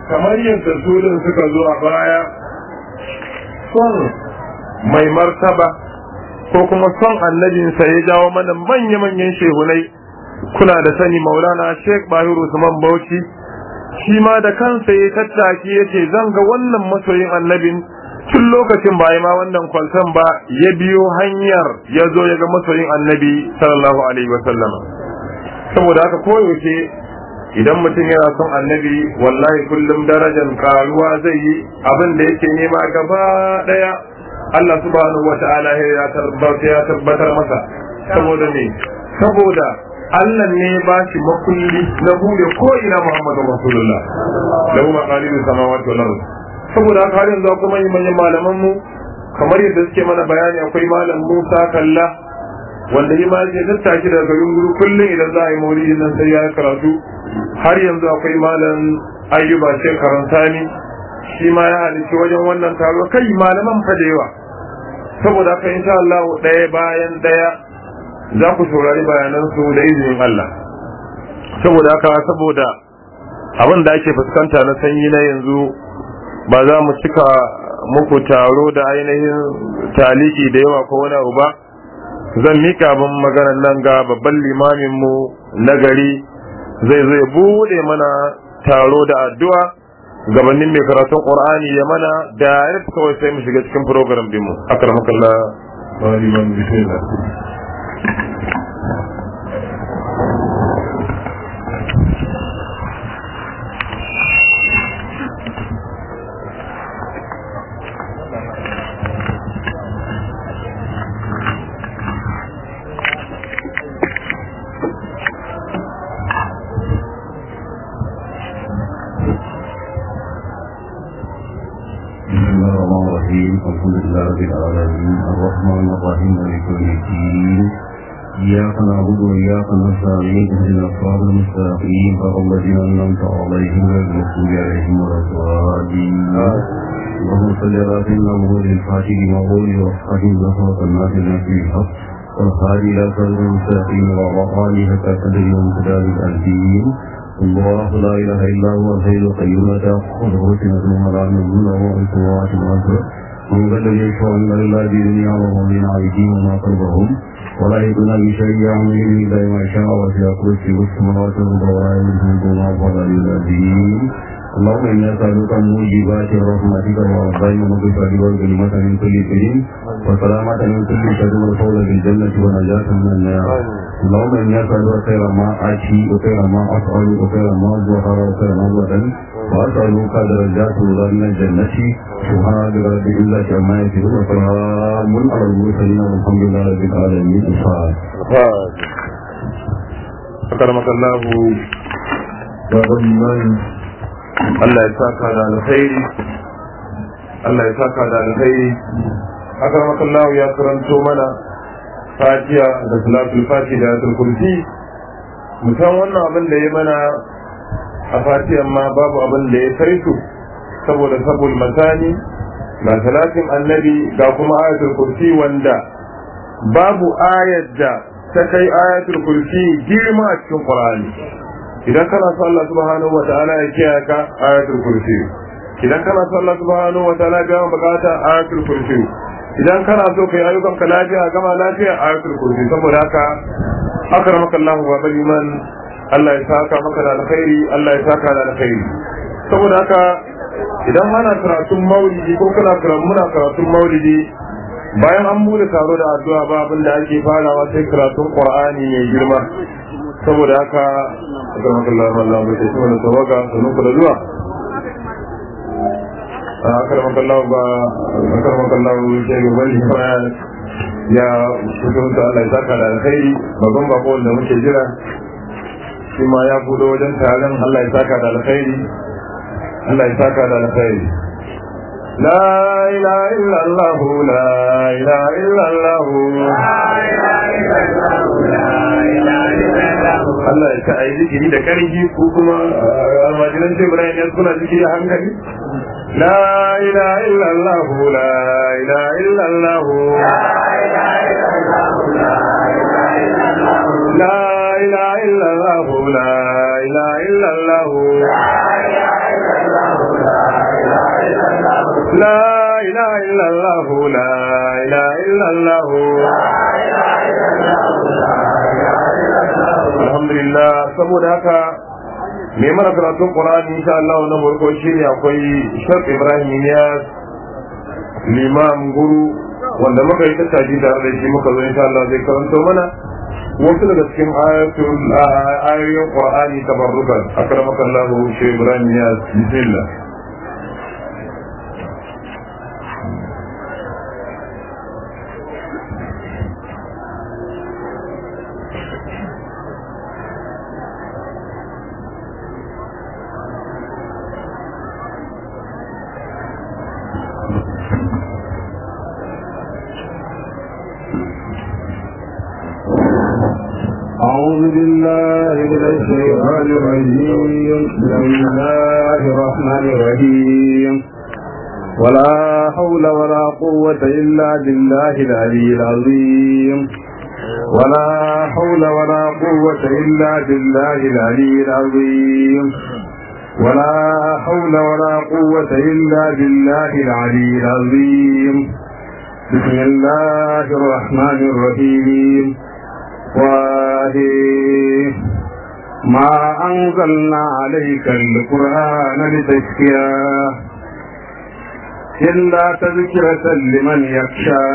kamar yadda su din suka zo a baya son mai martaba ko kuma son annabinsa ya jawo mana manya-manyan shehunai kuna da sani maulana sheikh bahiru usman bauchi shi ma da kansa ya tattaki ya ce zan ga wannan masoyin annabin tun lokacin ba ma wannan kwaltan ba ya biyo hanyar ya zo ya ga masoyin annabi sallallahu alaihi wasallam saboda haka koyaushe idan mutum yana son annabi wallahi kullum darajar karuwa zai yi abin da yake nema gaba daya Allah subhanahu wa ta'ala ya tabbatar masa saboda ne saboda Allah ne ba shi makulli na bude ko ina Muhammadu Rasulullah da kuma qalilus samawati wal ardh saboda haka har yanzu kuma yi manyan malaman mu kamar yadda suke mana bayani akwai malam Musa Kalla wanda yi ma je tattaki daga garin guru kullum idan za a yi maulidi nan sai ya karatu har yanzu akwai malam Ayyuba Sheikh Karantani shi ma ya halici wajen wannan taro kai malaman fa da yawa saboda haka insha Allah ɗaya bayan ɗaya za ku saurari bayanan su da izinin Allah saboda haka saboda abin da ake fuskanta na sanyi na yanzu ba za mu cika muku taro da ainihin taliki da yawa ko wani abu ba zan mika abin maganar nan ga babban limamin mu na gari zai zo ya bude mana taro da addu'a gabanin mai karatun qur'ani ya mana da kawai sai mu shiga cikin program din mu akramakallah wa liman bismillah الحمد لله رب العالمين الرحمن الرحيم مالك يوم الدين إياك نعبد وإياك نستعين اهدنا الصراط المستقيم صراط الذين أنعمت عليهم غير المغضوب عليهم ولا الضالين اللهم صل على سيدنا محمد الفاتح لما قول والحاكم نصرة الناس في الحق والخالي إلى صراط المستقيم وعلى آله حتى قدر يوم كتاب الدين الله لا إله إلا هو الحي القيوم لا تأخذه سنة ولا نوم له في السماوات والأرض من ذا الذي يشفع عند الله بإذنه وهو من أيديهم وما قلبهم ولا يدون بشيء يعمل إلا ما شاء وفي كرسي السماوات والأرض ولا يملك ما فضل الذين اللهم إنا نسألك موجبات رحمتك وعظيم مغفرتك والكلمة من كل شيء وسلامة من كل شر والفوز بالجنة ونجاة من النار اللهم إنا نسألك خير ما آتي وخير ما أفعل وخير ما ظهر وخير ما بطن وأسألك درجات الله من الجنة سبحان رب إلا كما يصفون وسلام على المرسلين والحمد لله رب العالمين الفاتحة أكرمك الله Allah ya saka da alkhairi Allah ya saka da alkhairi haka Allah ya karanto mana fatiha da salatul fati da ayatul kursi mutan wannan abin da ya mana a fatihan ma babu abin da ya kai su saboda sabul matani ga salatin annabi ga kuma ayatul kursi wanda babu ayar da ta kai ayatul kursi girma a cikin qur'ani idan kana so Allah subhanahu wa ta'ala ya kiyaye ka ayatul kursi idan kana so Allah subhanahu wa ta'ala ya bukata ayatul kursi idan kana so kai ayyukan ka lafiya gama lafiya ayatul kursi saboda haka akramaka Allah wa bal iman Allah ya saka maka da alkhairi Allah ya saka da alkhairi saboda haka idan ana karatun maulidi ko kana karatun muna karatun maulidi bayan an bude taro da addu'a ba abin da ake farawa sai karatun qur'ani mai girma saboda haka akramaka Allah Allah bai tafi mana tawaga sannan ku da zuwa akramaka Allah ba akramaka Allah ke gaban ya fito da Allah ya saka da alkhairi babban bako da muke jira shi ma ya budo wajen taron Allah ya saka da alkhairi Allah ya saka da alkhairi لا إله إلا الله لا إله إلا الله Allah ya sa a yi zikiri da karfi ko kuma almajiran ce Ibrahim ya suna zikiri a hankali La ilaha illallah la ilaha illallah La ilaha illallah la ilaha illallah لا إله إلا الله لا إله إلا الله alhamdulillah saboda haka mai mana karatun Qur'ani insha Allah na farko shine akwai Sheikh Ibrahim Niyas Limam Guru wanda muka yi tattaji tare da shi muka zo insha Allah zai karanto mana wasu daga cikin ayatul ayoyin Qur'ani tabarrukan akramaka Allah Sheikh Ibrahim Niyas bismillah أعوذ بالله من الشيطان الرجيم بسم الله الرحمن الرحيم ولا حول ولا قوة إلا بالله العلي العظيم ولا حول ولا قوة إلا بالله العلي العظيم ولا حول ولا قوة إلا بالله العلي العظيم بسم الله الرحمن الرحيم وآله ما أنزلنا عليك القرآن لتشكيا إلا تذكرة لمن يخشى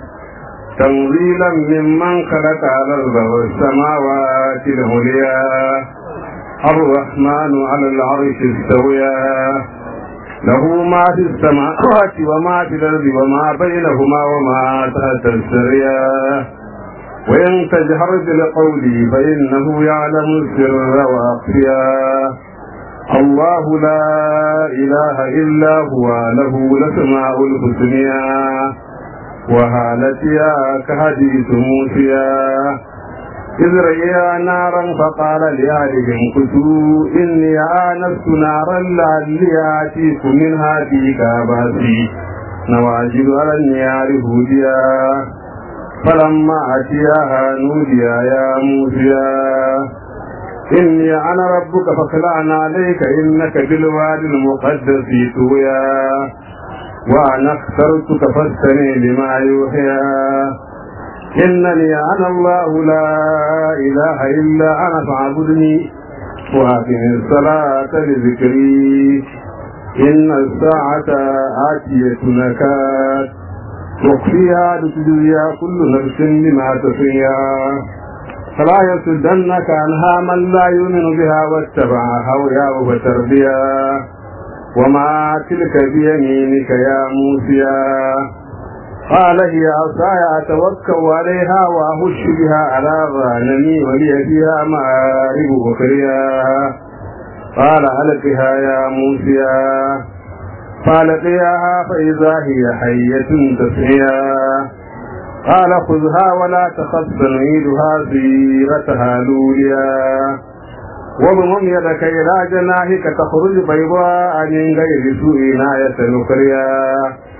تنزيلا ممن خلق الأرض والسماوات العليا الرحمن على العرش استويا له ما في السماوات وما في الأرض وما بينهما وما تحت السريا وإن تجهر بالقول فإنه يعلم السر وأخفيا الله لا إله إلا هو له الأسماء الحسنى وهالتها كحديث موسيا إذ رأيا نارا فقال لأهلهم كتوا إني آنست نارا لعلي آتيكم منها في كاباسي نواجد على النيار هوديا فلما أتياها نودي يا موسى إني أنا ربك فاخلعنا عليك إنك بالوادي المقدس طويا وأنا اخترتك فاستمع لما يوحيا إنني أنا الله لا إله إلا أنا فاعبدني وأقم الصلاة لذكري إن الساعة آتية نكات تخفيها لتجزي كل نفس بما تحيا فلا يصدنك عنها من لا يؤمن بها واتبع هواه فتربيا وما تلك بيمينك يا موسى قال هي عصاي اتوكل عليها واهش بها على غنمي ولي فيها مآرب اخريا قال القها يا موسى فالقياها فإذا هي حية تسعيا قال خذها ولا تخف سنعيدها سيرتها لوليا واضمم يدك إلى جناحك تخرج بيضاء من غير سوء آية نخريا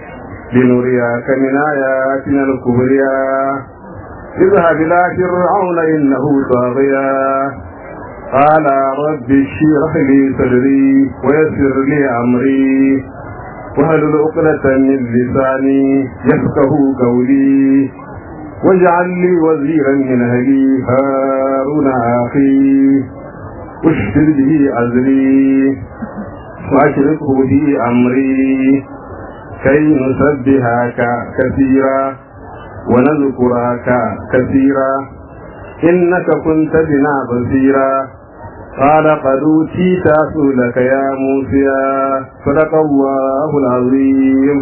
لنرياك من آياتنا الكبريا اذهب إلى فرعون إنه طاغيا قال رب اشرح لي صدري ويسر لي أمري واهلل عقدة من لساني يفقه قولي واجعل لي وزيرا من أهلي هارون أخي اشتد به أزري وأشركه في أمري كي نسبحك كثيرا ونذكرك كثيرا إنك كنت بنا بصيرا قال قد أوتيت سؤلك يا موسى صدق الله العظيم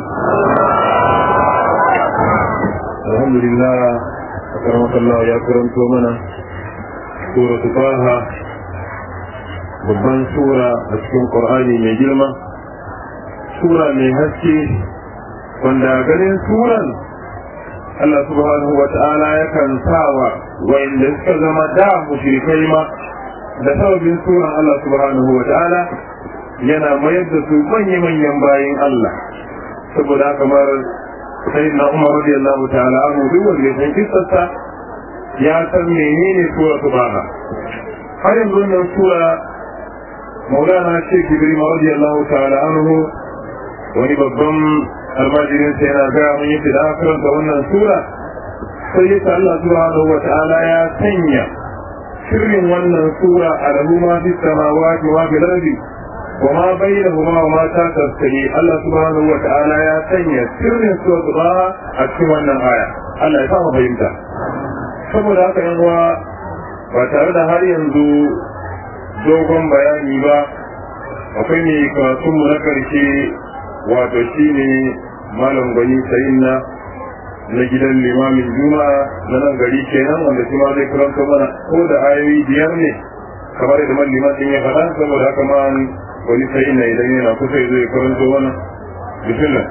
الحمد لله أكرمك الله يا كرم تومنا سورة طه babban sura a cikin ƙur'ani mai girma sura mai haske wanda ganin suran Allah subhanahu wa ta'ala yakan sawa wa'inda suka zama da mushrikai ma da sababin suran Allah subhanahu wa ta'ala yana mayar da su manya-manyan bayin Allah saboda kamar sai na Umar radiyallahu ta'ala anhu duk wanda ya san kissarsa ya san menene sura subhana har yanzu wannan sura maulana Sheikh Ibrahim radiyallahu ta'ala anhu wani babban almajirin sai yana gaya mun yi da karanta wannan sura sai ya Allah subhanahu wa ta'ala ya sanya sirrin wannan sura a lahu ma fi samawati wa fil ardi wa ma bainahuma wa ma ta tasiri Allah subhanahu wa ta'ala ya sanya sirrin sura a cikin wannan aya Allah ya samu fahimta saboda haka yan uwa ba tare da har yanzu dogon bayani ba akwai ne karatunmu na karshe wato shine malam gwani sayin na na gidan limamin juma'a na nan gari kenan wanda shi ma zai karanta mana ko da ayoyi biyar ne kamar yadda man liman din ya faɗa saboda haka ma wani sayin na idan yana kusa zai karanta mana bismillah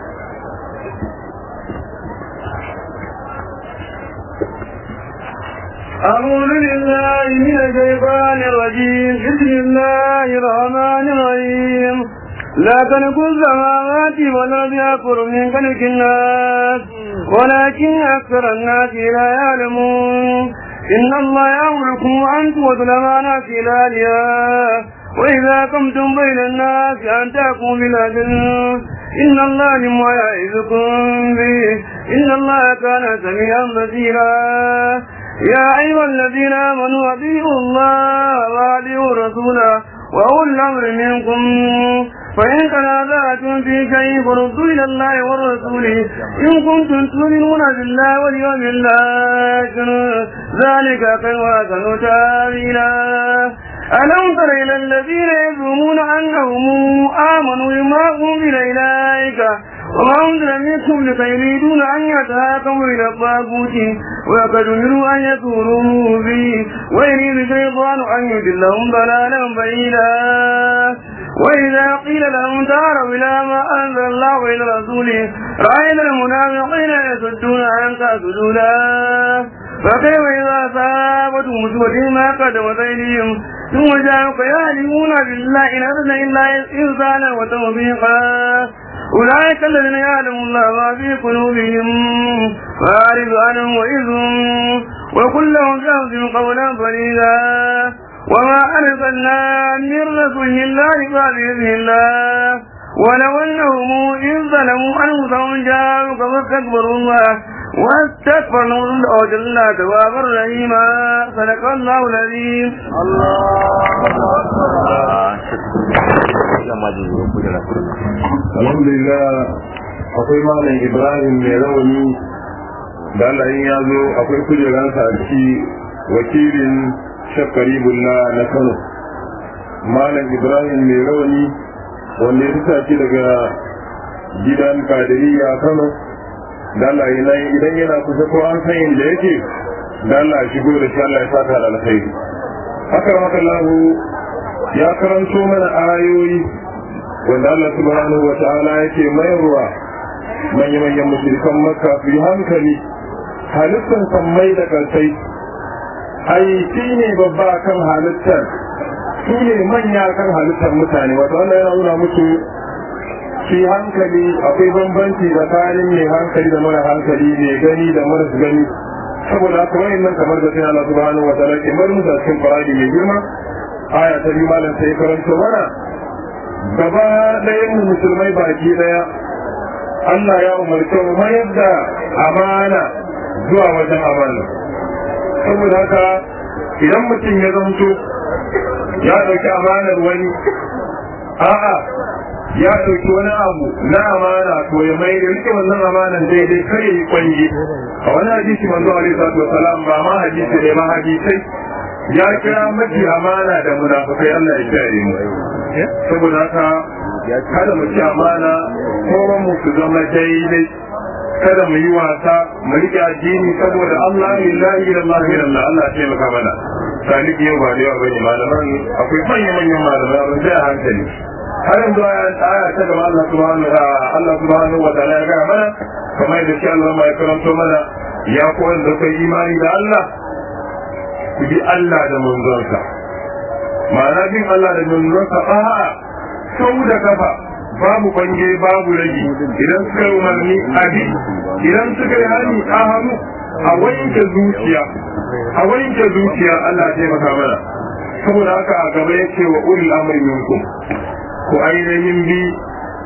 أعوذ بالله من الشيطان الرجيم بسم الله الرحمن الرحيم لا تلقوا السماوات والأرض أكبر من خلق الناس ولكن أكثر الناس لا يعلمون إن الله يأمركم أن تؤتوا الأمانات إلى أهلها وإذا قمتم بين الناس أن تحكموا بالعدل إن الله لما يعظكم به إن الله كان سميعا بصيرا يا أيها الذين آمنوا أطيعوا الله وأطيعوا الرسول وأولي الأمر منكم فإن تنازعتم في شيء فردوا إلى الله والرسول إن كنتم تؤمنون بالله واليوم الآخر ذلك خير وأحسن تأويلا ألم تر إلى الذين يزعمون أنهم آمنوا بما أنزل إليك وما أنزل منكم لكي يريدون أن يتهاكموا إلى الطاغوت وقد أمروا أن يكفروا به ويريد الشيطان أن يضلهم ضلالا بعيدا وإذا قيل لهم تعالوا إلى ما أنزل الله إلى الرسول رأينا المنافقين يصدون عنك سجودا فكيف إذا أصابتهم مصيبة ما قدمت أيديهم ثم جاءوك يهلكون بالله إن أردنا إلا إنسانا وتوفيقا أولئك الذين يعلم الله ما في قلوبهم فأعرض عنهم وإذهم وقل لهم جهد قولا فريدا وما أرسلنا من رسول إلا بإذن الله ولو أنهم إذ ظلموا أنفسهم جاءوك فاستكبروا الله واستكبروا وجل توابا رحيما صدق الله العظيم alhamdulillah akwai malam ibrahim mai rauni da Allah in ya zo akwai kujeransa a ciki wakilin shakaribullah na kano malam ibrahim mai rauni wanda ya fita shi daga gidan kadiriya kano da Allah idan yana kusa ko an san inda yake da Allah shigo da shi Allah ya saka da alkhairi haka haka lahu ya karanto mana ayoyi wanda Allah subhanahu wa ta'ala yake mayarwa manya-manyan musulkan makka su yi hankali halittar sammai da karsai ai shi ne babba kan halittar su ne manya kan halittar mutane wato Allah yana nuna musu shi hankali akwai bambanci tsakanin mai hankali da mara hankali mai gani da mara gani saboda haka wayan nan kamar da sai Allah subhanahu wa ta'ala ke bar musu cikin Qur'ani mai girma aya ta biyu malam sai karanto mana gaba ɗayan mu musulmai baki ɗaya Allah ya umarce mu mayar da amana zuwa wajen amana saboda haka idan mutum ya zanto ya ɗauki amanar wani a'a ya ɗauki wani abu na amana to ya mai da rike wannan amanan daidai kar ya yi kwange a wani hadisi manzo alaihi salatu wasalam ba ma hadisi ne ma hadisai ya kira mafi amana da munafukai Allah ya kiyaye mu saboda haka kada mu ci amana kowa mu su zama daidai kada mu yi wasa mu rike addini saboda Allah lillahi lillahi lillahi Allah ya maka mana saliki yau ba da yawa bane malaman akwai manyan manyan malamai abin sai a hankali har yanzu aya aya ta gaba Allah subhanahu wa Allah subhanahu wa ta'ala ya ga mana kamar da shi Allah mai karanto mana ya koyar da kai imani da Allah ku bi Allah da manzonsa ma'ana bin Allah da manzonsa a'a sau da kafa babu bange babu rage idan suka yi umarni a bi idan suka yi hani a hannu a wanke zuciya a wanke zuciya Allah ya taimaka mana saboda haka a gaba yake wa ulil amri minkum ku ainihin bi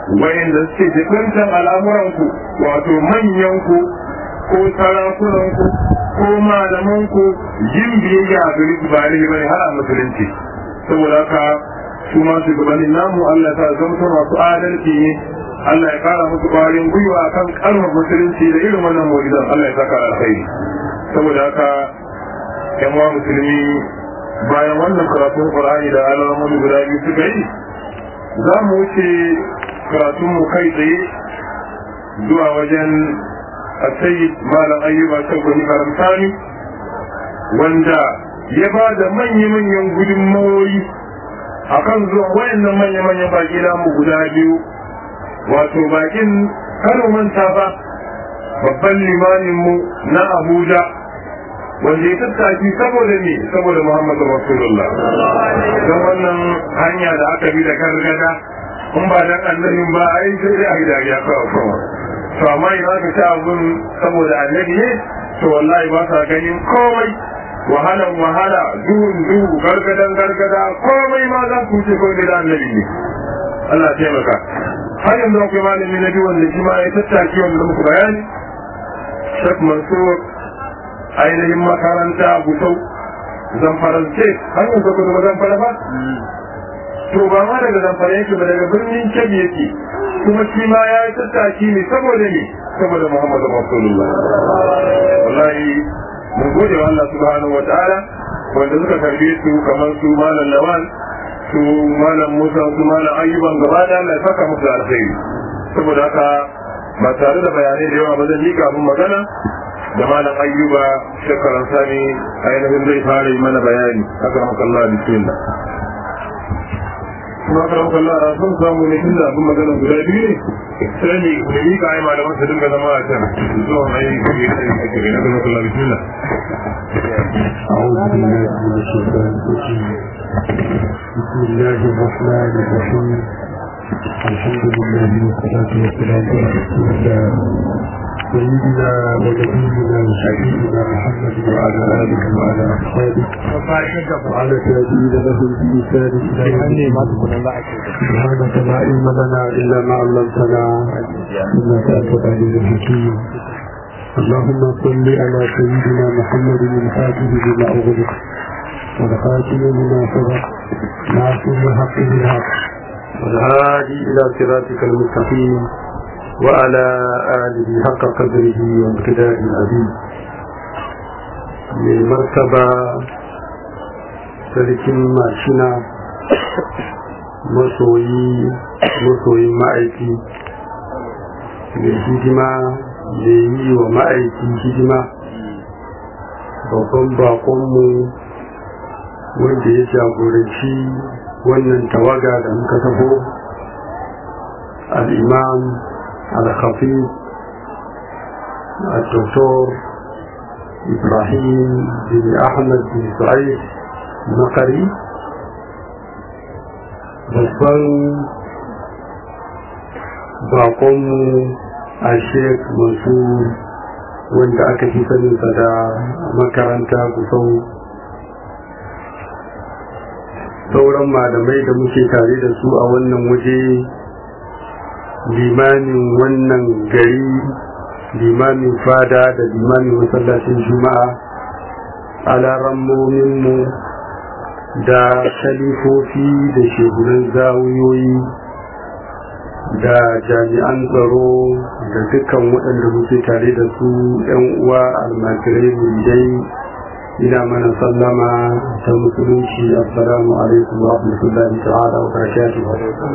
wayanda suke jikuntan al'amuranku wato manyanku ko sarakunanku ko malamanku yin biyayya a gari su ba ne bane har a musulunci saboda haka su ma shugabannin namu Allah ta zama masu adalci ne Allah ya kara musu ƙwarin gwiwa kan kalmar musulunci da irin wannan mu'jizan Allah ya saka alkhairi saboda haka yan wa musulmi bayan wannan karatun Qur'ani da alamomi guda biyu suka yi za mu wuce karatun mu kai tsaye zuwa wajen السيد مالا أيوب الشوكني فرمساني wanda ya ba da manya-manyan gudunmawoyi a kan zuwa wayannan manya-manyan baki namu guda biyu wato bakin kano manta ba babban limaninmu na abuja wanda ya tattaki saboda ne saboda muhammadu rasulullah don wannan hanya da aka bi da gargada in ba dan annabin ba a yi sai dai a yi dariya kawai kawai to amma idan aka ci abun saboda annabi ne to wallahi ba sa ganin komai wahalan wahala duhun duhu gargadan gargada komai ma za ku ce kawai da annabi ne Allah ya taimaka har yanzu akwai malami na biyu wanda shi ma ya tattaki wanda muku bayani Sheikh Mansur ainihin makaranta Gusau zamfarance har yanzu ku zama zamfara ba to ba ma daga zamfara yake ba daga birnin Kebbi yake kuma shi ma ya yi tattaki ne saboda ne saboda Muhammadu Rasulullah wallahi mun gode wa Allah subhanahu wa ta'ala wanda suka karbe su kamar su malam Lawan su malam Musa su malam Ayyuban gaba da Allah ya saka musu alkhairi saboda haka ba tare da bayanai da yawa ba zan mika abin magana da malam Ayyuba shekaran sani ainihin zai fara yi mana bayani akramakallah bismillah kuma karan kalla a sun samu ne tun da abin magana guda biyu ne sai ne da yi ka aima da masu dinga zama a can zuwa mai kuri da yin kuri na karan kalla bismillah أعوذ بالله من الشيطان الرجيم بسم الله الرحمن الرحيم الحمد لله والصلاة والسلام على رسول الله سيدنا ونبينا وشفيعنا محمد وعلى آله وعلى أصحابه وعلى تابعين لهم بإحسان إلى يوم الدين سبحانك لا علم لنا إلا ما علمتنا إنك أنت العليم الحكيم اللهم صل على سيدنا محمد الفاتح لما أغلق والخاتم لما سبق ناصر الحق بالحق والهادي إلى صراطك المستقيم وعلى آله حق قدره وامتداد العظيم من مرتبة sarkin mashina masoyi masoyin ma'aiki mai hidima mai yi wa ma'aiki hidima babban bakonmu wanda ya jagoranci wannan tawaga da muka taho al'imam al-khafif الدكتور إبراهيم بن أحمد بن سعيد makari babban bakonmu a sheik masu wanda aka fi saninsa da makaranta kusau sauran malamai da muke tare da su a wannan waje limamin wannan gari limamin fada da limamin masallacin juma'a alarammominmu da khalifofi da shehunan zawiyoyi da jami'an tsaro da dukkan waɗanda muke tare da su ‘yan uwa almajirai muridai ina mana sallama ta musulunci assalamu alaikum wa rahmatullahi ta'ala wa barakatuh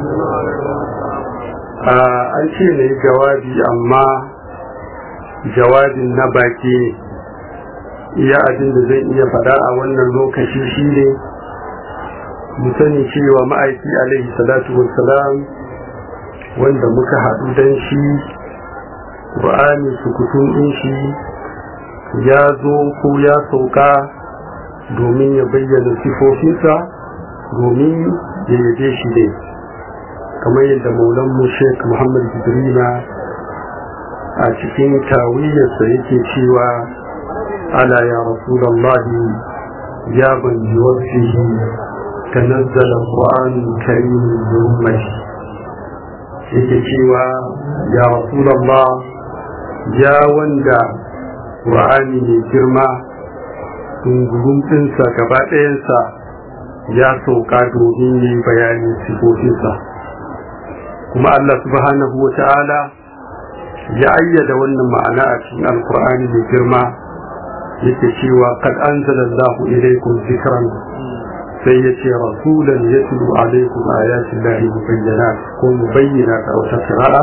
an ce na yi jawabi amma jawabin na baki iya abin da zan iya faɗa a wannan lokaci shi ne mu sani cewa ma'aiki alaihi salatu wassalam wanda muka haɗu don shi ƙur'ani sukutun ɗin shi ya zo ko ya sauka domin ya bayyana sifofinsa domin ya yabe shi ne kamar yadda maulanmu sheik muhammad jibrila a cikin tawiyarsa yake cewa ala ya rasulallahi ya banji wasu تنزل القرآن الكريم بأمتي yake cewa ya rasulallah ya wanda ƙur'ani mai girma dungurin ɗinsa gaba ɗayansa ya sauka domin yi bayanin sifofinsa kuma Allah subhanahu wa ta'ala ya ayyada wannan ma'ana a cikin alkur'ani mai girma yake cewa kad anzalallahu ilaykum zikran sai ya ce rasulan yatlu alaikum ayatin lahi mubayyinat ko mubayyinat a wata qira'a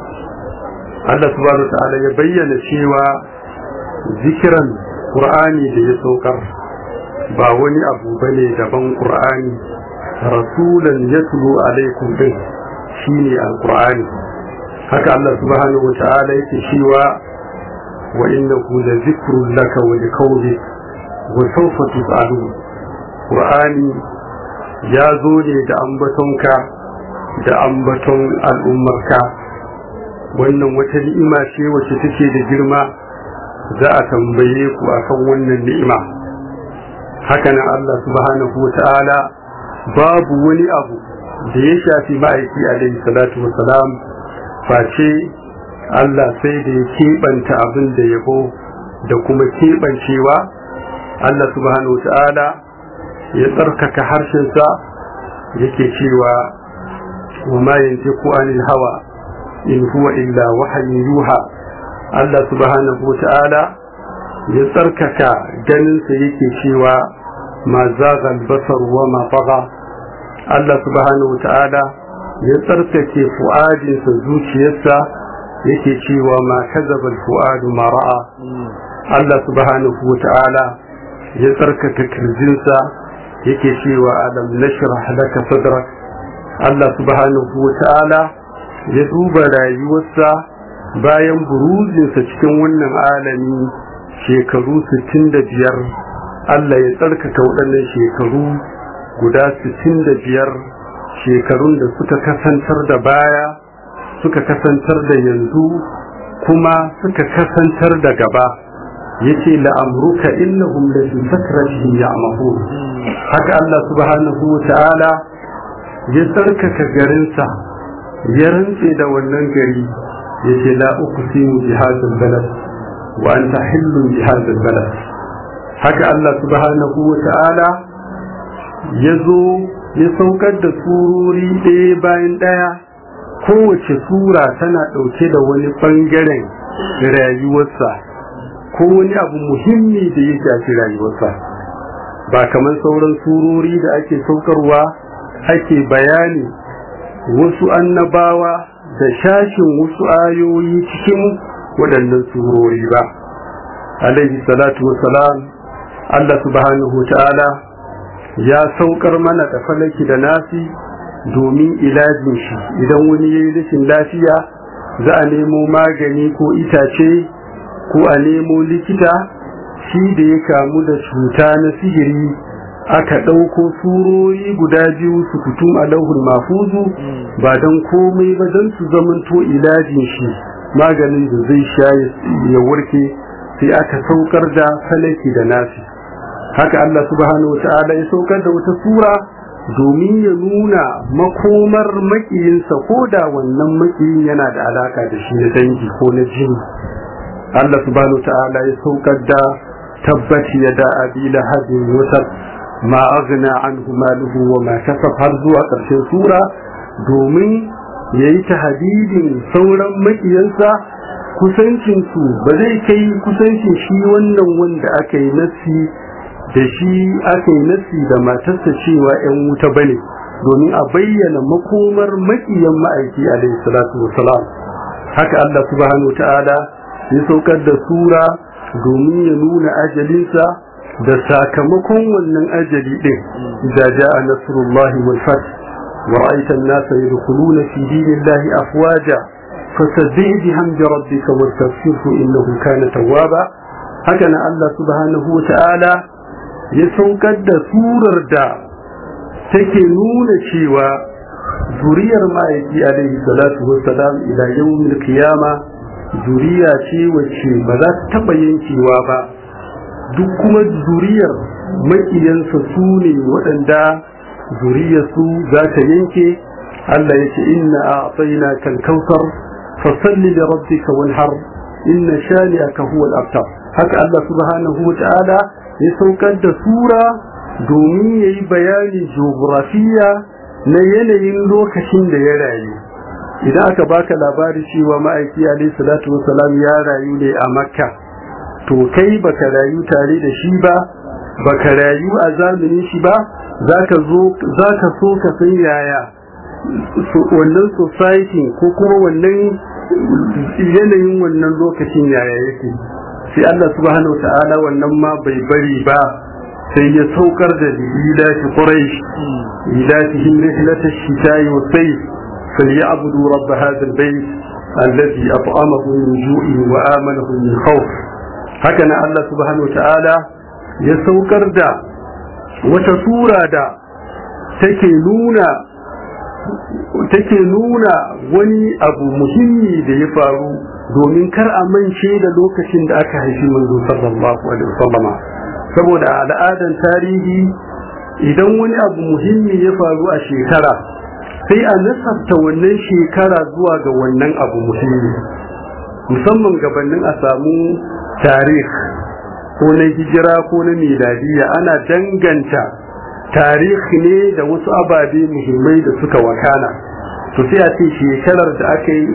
Allah subhanahu wa ta'ala ya bayyana cewa zikiran qur'ani da ya saukar ba wani abu bane daban qur'ani rasulan yatlu alaikum din shine alqur'ani haka Allah subhanahu wa ta'ala yake cewa wa innahu la zikrun laka wa liqawlik wa sawfa tus'alun qur'ani ya zo ne da ambatonka da ambaton al'ummarka wannan wata ni'ima ce wacce take da girma za a tambaye ku akan wannan ni'ima haka nan Allah subhanahu wa ta'ala babu wani abu da ya shafi ma'aiki alaihi salatu wa salam face Allah sai da ya keɓanta abin da yabo da kuma keɓancewa Allah subhanahu wa ta'ala ya tsarkaka harshensa yake cewa wa ma yantiqu anil hawa in huwa illa wahyin yuha Allah subhanahu wa ta'ala ya tsarkaka ganinsa yake cewa ma zaga albasar wa ma faga Allah subhanahu wa ta'ala ya tsarkake fu'adinsa zuciyarsa yake cewa ma kazaba fu'adu ma ra'a Allah subhanahu wa ta'ala ya tsarkaka kirjinsa yake cewa alam nashrah laka sadrak Allah subhanahu wa ta'ala ya duba rayuwarsa bayan buruzinsa cikin wannan alami shekaru 65 Allah ya tsarkaka waɗannan shekaru guda 65 shekarun da suka kasantar da baya suka kasantar da yanzu kuma suka kasantar da gaba yace la'amruka innahum la fi sakratihim ya'mahun haka Allah subhanahu wa ta'ala ya tsarkaka garinsa ya rantse da wannan gari yace la uqsimu bi hadha balad wa anta hillun bi hadha balad haka Allah subhanahu wa ta'ala ya zo ya saukar da surori ɗaya bayan ɗaya kowace sura tana ɗauke da wani ɓangaren rayuwarsa ko wani abu muhimmi da ya shafi rayuwarsa ba kamar sauran surori da ake saukarwa ake bayani wasu annabawa da shashin wasu ayoyi cikin waɗannan surori ba alaihi salatu wasalam Allah subhanahu ta'ala ya saukar mana da falaki da nasi domin ilajin shi idan wani ya yi rashin lafiya za a nemo magani ko itace ko a nemo likita shi da ya kamu da cuta na sihiri aka ɗauko surori guda biyu su kutum a lauhul mafuzu ba don komai ba don su zamanto ilajin shi maganin da zai sha ya warke sai aka saukar da falaki da nasi haka Allah subhanahu wa ta'ala ya saukar da wata sura domin ya nuna makomar makiyinsa ko da wannan makiyin yana da alaka da shi na dangi ko na jini Allah subhanahu ta'ala ya saukar da tabbaci ya da abi lahabin wutar ma aghna anhu maluhu wa ma kasab har zuwa ƙarshen sura domin ya yi tahadidin sauran makiyansa kusancinsu ba zai kai kusancin shi wannan wanda aka yi nasi da shi aka yi nasi da matarsa cewa 'yan wuta bane domin a bayyana makomar makiyan ma'aiki alaihi salatu wasalam haka Allah subhanahu ta'ala ya saukar da sura domin ya nuna ajalinsa da sakamakon wannan ajali din idza jaa nasrullahi wal fath wa ra'aita an-nasa yadkhuluna fi dinillahi afwaja fasabbih bihamdi rabbika wastaghfirhu innahu kana tawwaba haka na Allah subhanahu wa ta'ala ya saukar da surar da take nuna cewa zuriyar ma'aiki alaihi salatu wassalam ila yawmil qiyama zuriya ce wacce ba za ta taba yankewa ba duk kuma zuriyar makiyansa su ne waɗanda zuriyarsu za ta yanke Allah yace inna a'tainaka al-kautsar fasalli li rabbika wanhar inna shani'aka huwa al-abtar haka Allah subhanahu wa ta'ala ya saukar da sura domin yayi bayani geografiya na yanayin lokacin da ya rayu idan aka baka labari cewa ma'aiki alaihi salatu wasalam ya rayu ne a makka to kai baka rayu tare da shi ba baka rayu a zamanin shi ba zaka zo zaka so ka san yaya wannan society ko kuma wannan yanayin wannan lokacin yaya yake sai Allah subhanahu wa ta'ala wannan ma bai bari ba sai ya saukar da ila shi quraish ila shi rihlata shita'i wa sayf falyabudu rabb hadha albayt alladhi at'amahu min ju'in wa amanahu min khawf haka nan Allah subhanahu wa ta'ala ya saukar da wata sura da take nuna take nuna wani abu muhimmi da ya faru domin kar a mance da lokacin da aka haifi manzo sallallahu alaihi wasallama saboda al'adan tarihi idan wani abu muhimmi ya faru a shekara sai a nasabta wannan shekara zuwa ga wannan abu muhimmi musamman gabanin a samu tarih ko na hijira ko na miladiya ana danganta tarihi ne da wasu ababe muhimmai da suka wakana to sai a ce shekarar da aka yi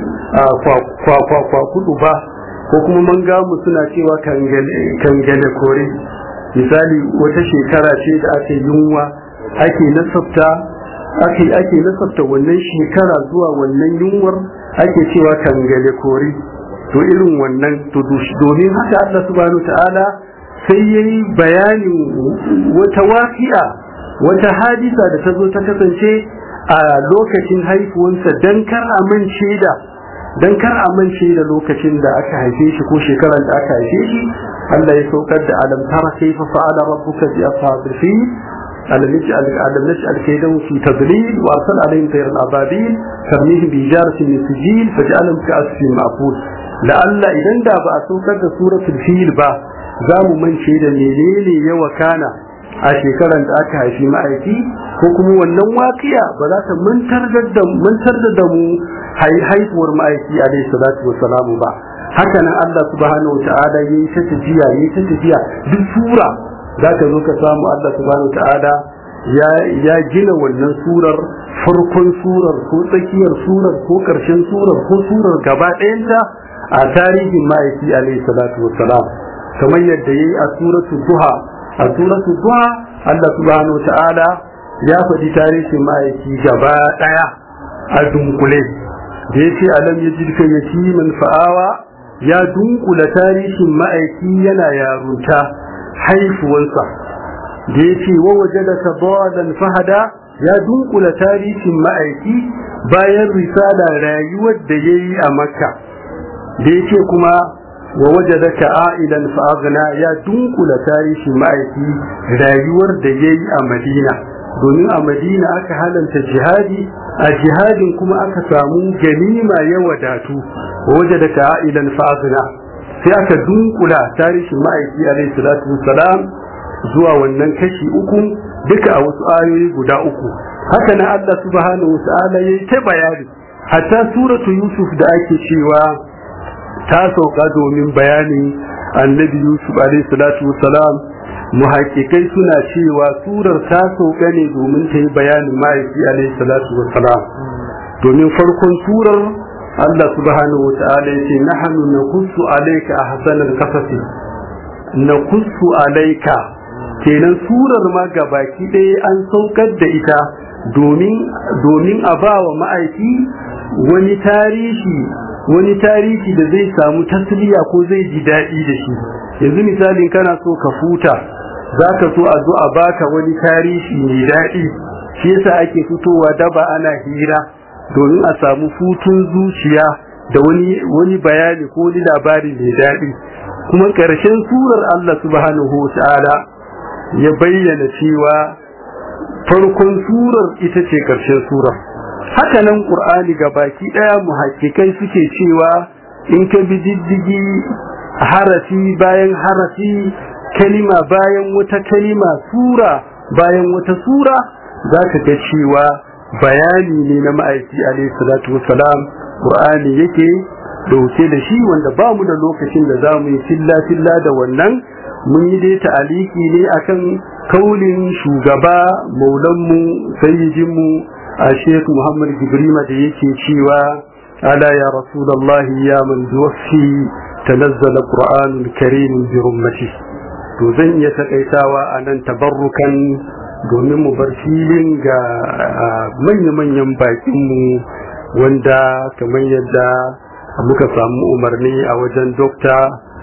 kwakwa kudu ba ko kuma man gamu suna cewa kangale kore misali wata shekara ce da aka yunwa ake nasabta ake ake nasabta wannan shekara zuwa wannan yunwar ake cewa kangale kore to irin wannan to domin haka Allah subhanahu ta'ala sai yayi bayanin wata wafi'a wata hadisa da ta zo ta kasance a lokacin haifuwansa dan kar amince da dan kar amince da lokacin da aka haife shi ko shekarar da aka haife shi Allah ya saukar da alam tara kayfa fa'ala rabbuka bi ashabil fil alam yaj'al alam yaj'al kaydahum fi tadlil wa arsala alayhim tayran ababil tarmihim bi jaratin min sijil faj'alahum ka'asfin ma'kul la'alla idan da ba a saukar da suratul fil ba za mu mance da menene ya wakana a shekarar da aka haifi ma'aiki ko kuma wannan waƙiya ba za ta mantar da mu haifuwar ma'aiki alaihi salatu wa salamu ba haka nan Allah subhanahu ta'ala ya yi ta tafiya ya yi ta tafiya duk sura za ka zo ka samu Allah subhanahu ta'ala ya gina wannan surar farkon surar ko tsakiyar surar ko ƙarshen surar ko surar gaba ɗayanta a tarihin ma'aiki alaihi salatu wa salam kamar yadda ya yi a suratul duha a suratul duha Allah subhanahu ta'ala ya faɗi tarihin ma'aiki gaba ɗaya a dunkule da ya ce alam ya jirka yatiman fa'awa ya dunkula tarihin ma'aiki yana yarunta haifuwansa da ya ce wa waje da sabawadan fahada ya dunkula tarihin ma'aiki bayan risala rayuwar da ya yi a makka da ya ce kuma wa wajadaka a'ilan fa'aghna ya dunkula tarihi ma'aiki rayuwar da yayi a Madina domin a Madina aka halanta jihadi a jihadin kuma aka samu ganima ya wadatu wa wajadaka a'ilan fa'aghna sai aka dunkula tarihin ma'aiki alayhi salatu wassalam zuwa wannan kashi uku duka a wasu ayoyi guda uku haka nan Allah subhanahu wa ta'ala yayi ta bayani hatta suratu Yusuf da ake cewa ta sauka domin bayanin annabi yusuf alaihi salatu wasalam muhakikai suna cewa surar ta sauka ne domin ta yi bayanin ma'aiki alaihi salatu wasalam domin farkon surar Allah subhanahu wata'ala ya ce nahnu naqussu alayka ahsanal qasasi naqussu alayka kenan surar ma gabaki ɗaya an saukar da ita domin domin a bawa ma'aiki wani tarihi wani tarihi da zai samu tasliya ko zai ji daɗi da shi yanzu misalin kana so ka futa za ka so a zo a baka wani tarihi mai daɗi shi yasa ake fitowa daba ana hira domin a samu futun zuciya da wani wani bayani ko wani labari mai daɗi kuma ƙarshen surar Allah subhanahu wa ta'ala ya bayyana cewa farkon surar ita ce ƙarshen surar haka nan ƙur'ani ga baki ɗaya muhakkikai suke cewa in ka bi diddigi harafi bayan harafi kalima bayan wata kalima sura bayan wata sura za ka ga cewa bayani ne na ma'aiki alaihi salatu wassalam qur'ani yake dauke da shi wanda ba mu da lokacin da za mu yi filla filla da wannan mun yi dai ta'aliki ne akan kaulin shugaba maulanmu sayyidinmu a sheikh muhammad gibrima da yake cewa ala ya rasulullah ya man duwaffi tanazzala qur'anul karim bi rummati to zan iya takaitawa a nan tabarrukan domin mu bar filin ga manya-manyan bakinmu wanda kamar yadda muka samu umarni a wajen dokta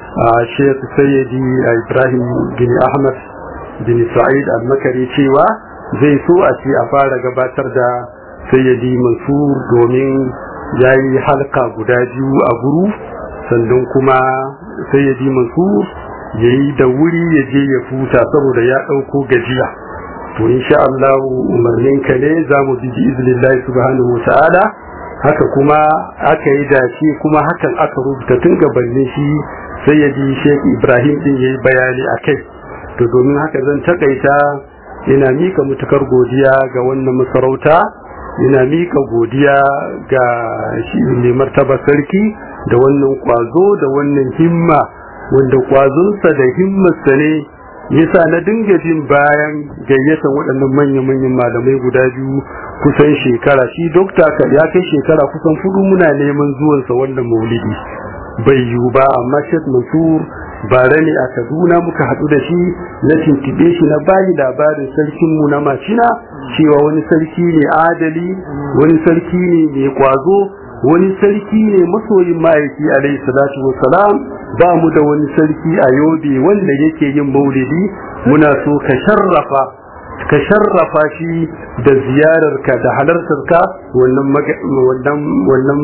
sheikh sayyidi ibrahim bin ahmad bin sa'id al-makari cewa zai so a ce a fara gabatar da sayyidi mansur domin ya yi halka guda biyu a guru sannan kuma sayyidi mansur ya yi da wuri ya je ya futa saboda ya ɗauko gajiya to insha Allah umarninka ne za mu bi iznillahi subhanahu wa ta'ala haka kuma aka yi dace kuma hakan aka rubuta tun gabanin shi sai ya ji Sheikh Ibrahim din yayi bayani akai to domin haka zan takaita ina mika mutukar godiya ga wannan masarauta ina mika godiya ga shi mai martaba sarki da wannan kwazo da wannan himma wanda kwazonsa da himmarsa ne yasa na dinga jin bayan gayyatar waɗannan manya-manyan malamai guda biyu kusan shekara shi dokta ya kai shekara kusan fudu muna neman zuwansa wannan maulidi bai yiwu ba amma Sheikh Mansur bare ne a Kaduna muka haɗu da shi na tintibe shi na bayi labarin sarkin mu na Macina cewa wani sarki ne adali wani sarki ne mai kwazo wani sarki ne masoyin ma'aiki alaihi salatu wassalam ba mu da wani sarki a yobe wanda yake yin maulidi muna so ka sharrafa ka sharrafa shi da ziyararka da halartarka wannan wannan wannan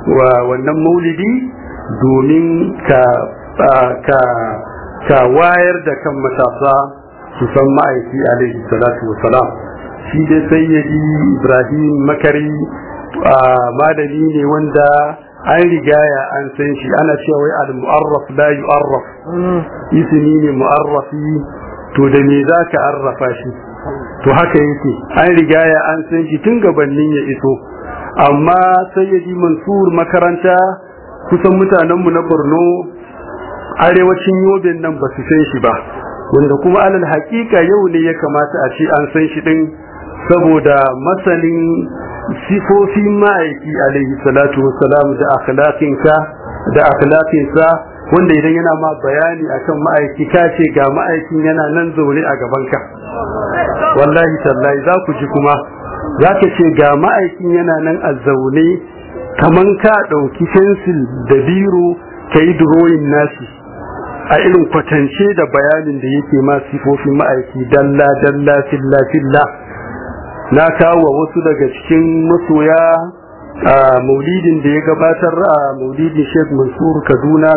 wannan maulidi domin ka ka ka wayar da kan matasa su san ma'aiki alaihi salatu wassalam shi dai sayyidi ibrahim makari malami ne wanda an rigaya an san shi ana cewa wai al-mu'arraf la yu'arraf ismi ne mu'arrafi to da me zaka arrafa shi to haka yake an rigaya an san shi tun gabanin ya iso amma sayyidi mansur makaranta kusan mutanen mu na Borno arewacin Yobin nan ba su san shi ba wanda kuma alal haƙiƙa yau ne ya kamata a ce an san shi din saboda masanin sifofin ma'aiki alaihi salatu wassalam da akhlaqinka da akhlaqinsa wanda idan yana ma bayani akan ma'aiki ka ce ga ma'aikin yana nan zaune a gabanka wallahi tallahi za ku ji kuma za ka ce ga ma'aikin yana nan a zaune kaman ka ɗauki fensil da biro ka yi drawing nashi a irin kwatance da bayanin da yake ma sifofin ma'aiki dalla dalla filla filla na kawo wasu daga cikin masoya a maulidin da ya gabatar a maulidin sheikh mansur kaduna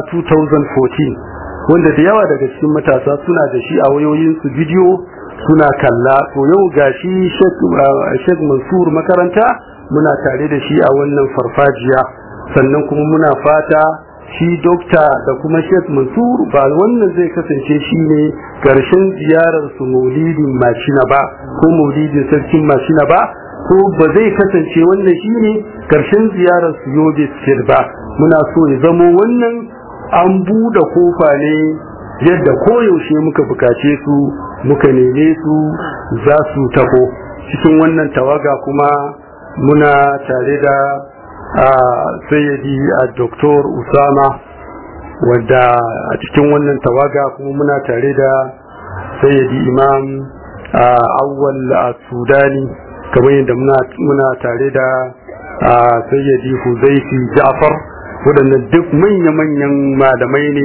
2014 wanda da yawa daga cikin matasa suna da shi a wayoyinsu bidiyo suna kalla to yau gashi sheikh mansur makaranta muna tare da shi a wannan farfajiya sannan kuma muna fata shi dokta da kuma sheikh mansur ba wannan zai kasance shi ne karshen ziyarar su maulidin mashina ba ko maulidin sarkin mashina ba ko ba zai kasance wannan shi ne karshen ziyarar su yobe sir ba muna so ya zamo wannan an buɗe kofa ne yadda koyaushe muka bukace su muka neme su za su taho cikin wannan tawaga kuma muna tare da a sayyadi a doktor usama wadda a cikin wannan tawaga kuma muna tare da sayyadi imam a awwal a sudani kamar yadda muna tare da sayyadi huzaifi ja'far waɗannan duk manya-manyan malamai ne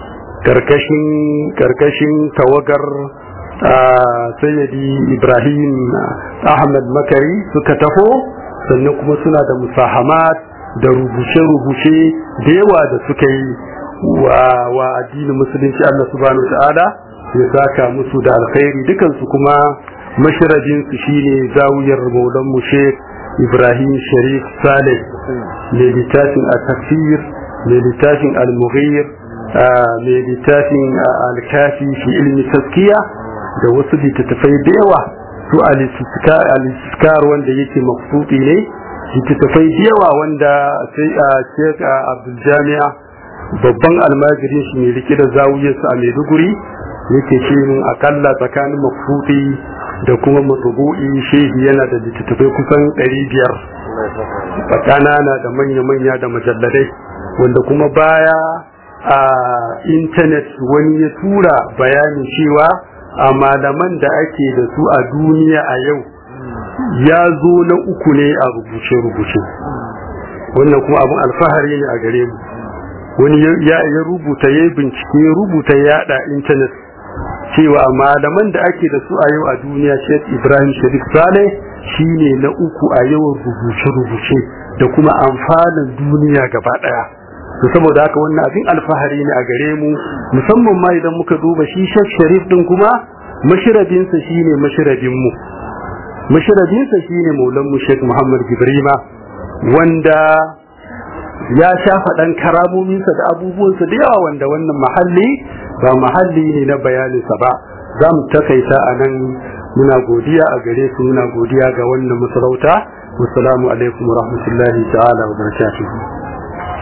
karkashin tawagar sayyadi ibrahim ahmad makari suka taho sannan kuma suna da musahamat da rubuce-rubuce da yawa da suka yi wa addinin musulunci Allah subhanahu ta'ala ya saka musu da alkhairi dukansu kuma mashirajinsu shine zawiyar maulan mu Sheikh Ibrahim Sharif Saleh mai littafin a-tafsir mai littafin al-mughir mai littafin al-kafi fi ilmi taskiya da wasu littattafai da yawa su al-istiskar wanda yake makfuti ne littattafai da yawa wanda sai a Sheikh Abdul Jami'a babban almajirin shi ne rike da zawiyarsa a Maiduguri yake ce min akalla tsakanin makfuti da kuma matubu'i shehi yana da littattafai kusan 500 ƙanana da manya-manya da majalladai wanda kuma baya a intanet wani ya tura bayanin cewa a malaman da ake da su a duniya a yau ya zo na uku ne a rubuce-rubuce wannan kuma abin alfahari ne a gare mu wani ya rubuta ya bincike ya rubuta ya yada intanet cewa malaman da ake da su a yau a duniya Sheikh Ibrahim Sharif Saleh shine na uku a yawan rubuce-rubuce da kuma amfanin duniya gaba daya to saboda haka wannan abin alfahari ne a gare mu musamman ma idan muka duba shi Sheikh Sharif din kuma mashirabinsa shine mashirabin mu mashirabinsa shine maulan mu Sheikh Muhammad Gibrima wanda ya shafa dan karamominsa da abubuwansa da yawa wanda wannan mahalli ba mahalli ne na bayaninsa ba za mu takaita a nan muna godiya a gare su muna godiya ga wannan masarauta wassalamu alaikum wa rahmatullahi ta'ala wa barakatuhu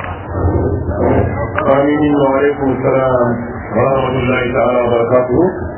آمين وعليكم السلام ورحمة الله تعالى وبركاته